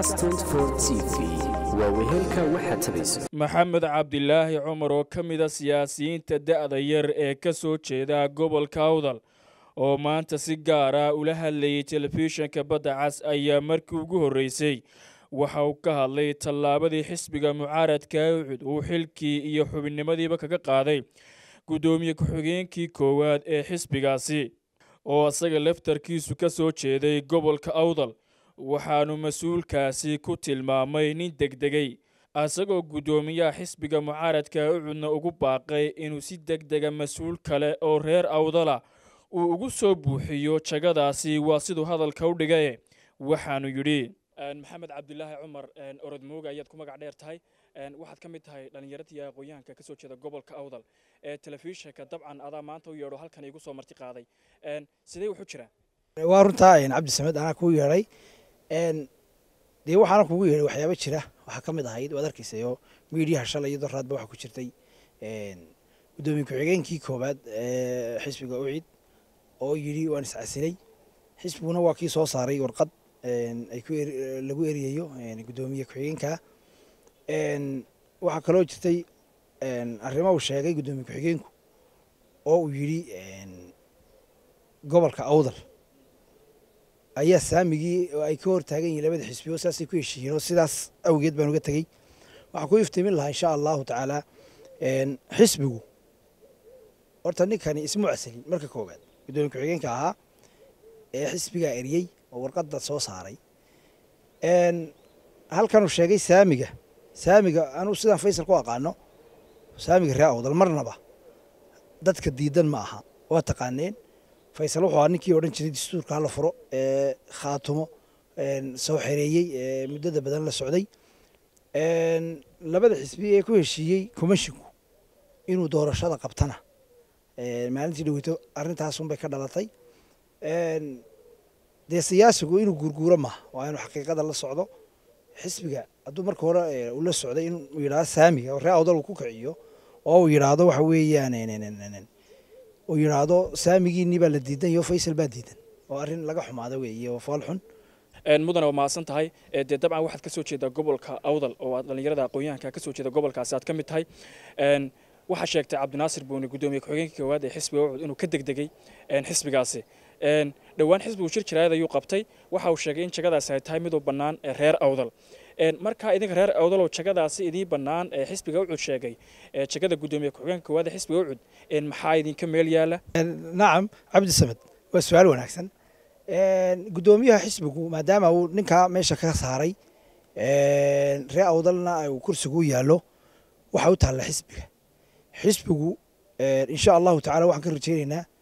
cas t v waa wehelka waxaad tabayso maxamed cabdilaahi cumar oo ka mid a siyaasiyiinta da'da yar ee ka soo jeeda gobolka awdal oo maanta si gaar ah ula hadlayay telefishinka badda cas ayaa markii ugu horreysay waxa uu ka hadlay tallaabadii xisbiga mucaaradka ucud uu xilkii iyo xubinnimadiiba kaga qaaday guddoomiye ku-xigeenkii koowaad ee xisbigaasi oo isaga laftarkiisu ka soo jeeday gobolka awdal waxaanu mas-uulkaasi ku tilmaamay nin degdegay isagoo guddoomiyaha xisbiga mucaaradka ucudna ugu baaqay inuu si degdega mas-uul kale oo reer awdala uu ugu soo buuxiyo jagadaasi waa siduu hadalka u dhigaye waxaanu yidhi maxamed cabdilaahi cumar orodmooga ayaad ku magac dheer tahay waxaad ka mid tahay dhallinyaradii aqoon-yahanka kasoo jeeda gobolka awdal ee telefishinka dabcan adaa maanta u yeedho halkan igu soo marti qaaday sidee wuxu jiraa waa runtaa cabdi samed anaa kuu yeedhay dee waxaana kugu yeedhay waxyaaba jira waxaa ka mid ahayd waad arkaysayo miidiyaha shalay iyadoo raadba waxaa ku jirtay guddoomiye ku-xigeenkii koowaad ee xisbiga ucid oo yidhi waan iscasilay xisbiguna waa kii soo saaray warqad ay ku lagu eriyayo guddoomiye ku-xigeenka waxaa kaloo jirtay arrimo uu sheegay guddoomiye ku-xigeenku oo uu yidhi gobolka awdal ayaa saamigii ay ka hor taagan yihin labada xisbiyo saasay ku heshiiyeen oo sidaas awgeed baan uga tegey waxaan ku iftiimin lahaa insha allahu tacaala xisbigu horta ninkani ismu casalin marka koowaad guddoomiye ku-xigeenka ahaa ee xisbigaa eriyey oo warqadda soo saaray halkanuu sheegay saamiga saamiga anuu sidaan faysal ku aqaano saamiga ree awdal marnaba dadka diidan ma aha waa taqaaneen faysal wuxuu ahaa ninkii odhan jiray dastuurka hala furo ee khaatumo soo xereeyey ee muddada badan la socday labada xisbi ee ku heshiiyey komishinku inuu doorashada qabtana maalintii dhaweyto arrintaasunbay ka dhalatay dee siyaasigu inuu guurguuro maaha waa inuu xaqiiqada la socdo xisbiga hadduu marka hore uu la socday inuu yidhahdo saamiga oo ree awdal uu ku kiciyo oo uu yidhaahdo waxa weeyaan uu yidhaahdo saamigiinii baa la diidan iyo faysal baa diidan oo arrin laga xumaada weeye oo fool xun mudane waa mahadsan tahay dee dabcan waxaad ka soo jeedaa gobolka awdal oo aad dhallinyarada aqoon-yahanka ka soo jeeda gobolkaasi aad ka mid tahay waxaa sheegtay cabdinaasir buuni guddoomiye ku-xigeenka koowaad ee xisbiga ucud inuu ka degdegay xisbigaasi dhowaan xisbigu shir jiraayad ayuu qabtay waxa uu sheegay in jagadaasi ay tahay miduu bannaan ee reer awdal markaa idinka reer awdaloo jagadaasi idiin bannaan ee xisbiga ucud sheegay jagada guddoomiye ku-xigeenka koowaad ee xisbiga ucud maxaa idinka meel yaala nacam cabdi samed waa su-aal wanaagsan guddoomiyaha xisbigu maadaama uu ninkaa meesha ka saaray ree awdalna uu kursigu u yaallo waxa u taalla xisbiga xisbigu insha allahu tacala waxaan ka rajeynaynaa